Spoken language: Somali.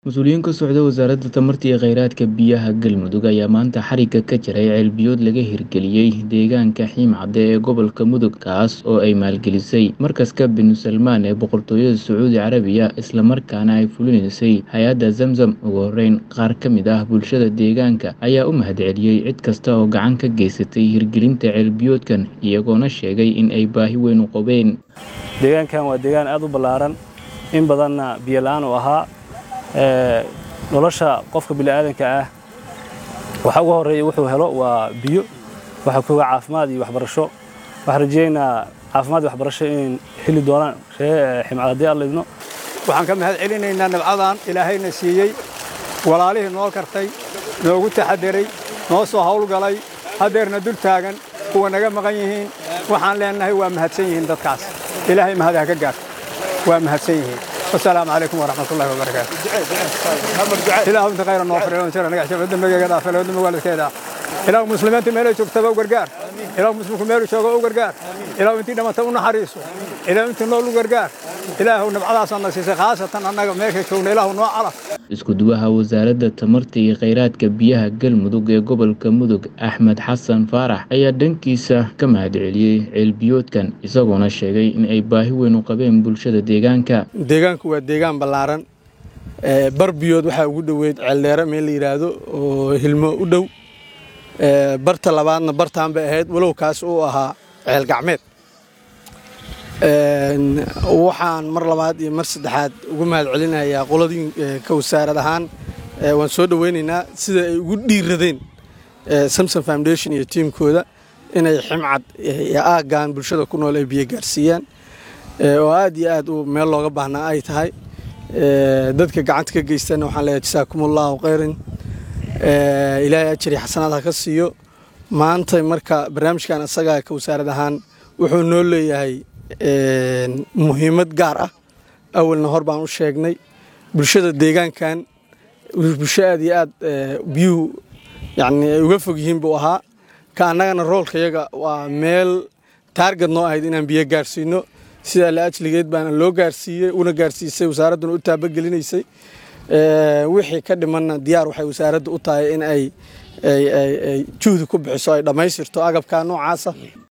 Mas'uuliyiin ka socda Wasaaradda Tamarta iyo Kheyraadka Biyaha Galmudug ayaa maanta xarigga ka jaray ceel biyood laga hirgeliyay deegaanka Xiimcade ee gobolka Mudug kaas oo ay maalgelisay Markaska Bin Salmaan ee Boqortooyada Sacuudi Carabiya isla markaana ay fulinaysay hay'adda Zamzam. Ugu horreyn, qaar ka mid ah bulshada deegaanka ayaa u mahadceliyay cid kasta oo gacan ka geysatay hirgelinta ceel biyoodkan, iyagoona sheegay in ay baahi weyn u qabeen. deegaankan waa deegaan aad u ballaaran in badanna biyo la'aan uu ahaa ee nolosha qofka bini'aadanka ah waxa ugu horreeya wuxuu helo waa biyo waxa kuga caafimaad iyo waxbarasho waxaan rajaynaynaa caafimaad iyo waxbarasho inay heli doonaan ree ximcad haddii alla idno waxaan ka mahad celinaynaa nabcadan ilaahayna siiyey walaalihii noo kartay noogu taxadiray noo soo hawlgalay haddeerna dul taagan kuwa naga maqan yihiin waxaan leenahay waa mahadsan yihiin dadkaas ilaahay mahad ha ka gaarto waa mahadsan yihiin wasalaamu calaykum waraxmatullahi wabarakaatu ilaahu inta khayra noo fariyo insha Allah naga dambiga dhaaf ilaahu dambiga waalidkeeda ilaahu muslimiinta meel ay joogtaba u gargaar ilaahu muslimku meel uu joogo u gargaar ilaahu intii dhamata u naxariiso ilaahu intii nool u gargaar ilaahu nabcadaasaan na siisay khaasatan annaga meesha joogna ilaahu noo calaf Isku duwaha Wasaaradda Tamarta iyo Kheyraadka Biyaha Galmudug ee gobolka Mudug Axmed Xasan Faarax ayaa dhankiisa ka mahadceliyay ceel biyoodkan isagoona sheegay in ay baahi weyn u qabeen bulshada deegaanka. deegaanku waa deegaan ballaaran ee bar biyood waxaa ugu dhoweyd ceeldheere meel la yidhaahdo oo hilmo u dhow ee barta labaadna bartaan bay ahayd walow kaas uu ahaa ceel gacmeed Een, waxaan mar labaad iyo mar saddexaad ugu mahad celinayaa qoladii ee, ka wasaarad ahaan ee, waan soo dhoweynaynaa sida ay ugu dhiiradeen ee, samson foundation iyo tiimkooda inay ximcad iyo aaggan bulshada ku nool ay biyo gaarsiiyaan ee, oo aad iyo aad u meel looga baahnaa ay tahay Ee, dadka gacanta ka geystana waxaan leeyahay jasaakumullahu khayran Ee, ilaahay ajri xasanaad ha ka siiyo maanta marka barnaamijkan asaga ka wasaarad ahaan wuxuu noo leeyahay een, muhiimad gaar ah awalna hor baan u sheegnay bulshada deegaankan bulsho aad iyo aad ee, biyuhu yacni ay uga fog yihiin buu ahaa ka annagana roolka yaga waa meel taarget noo ahayd inaan biyo gaarsiino sidaa la ajligeed baana loo gaarsiiyey una gaarsiisay wasaaradduna u taabagelinaysay Ee, wixii ka dhimanna diyaar waxay wasaaradda u tahay in ay ay ay ay juhdi ku bixiso ay dhammaystirto agabka noocaasa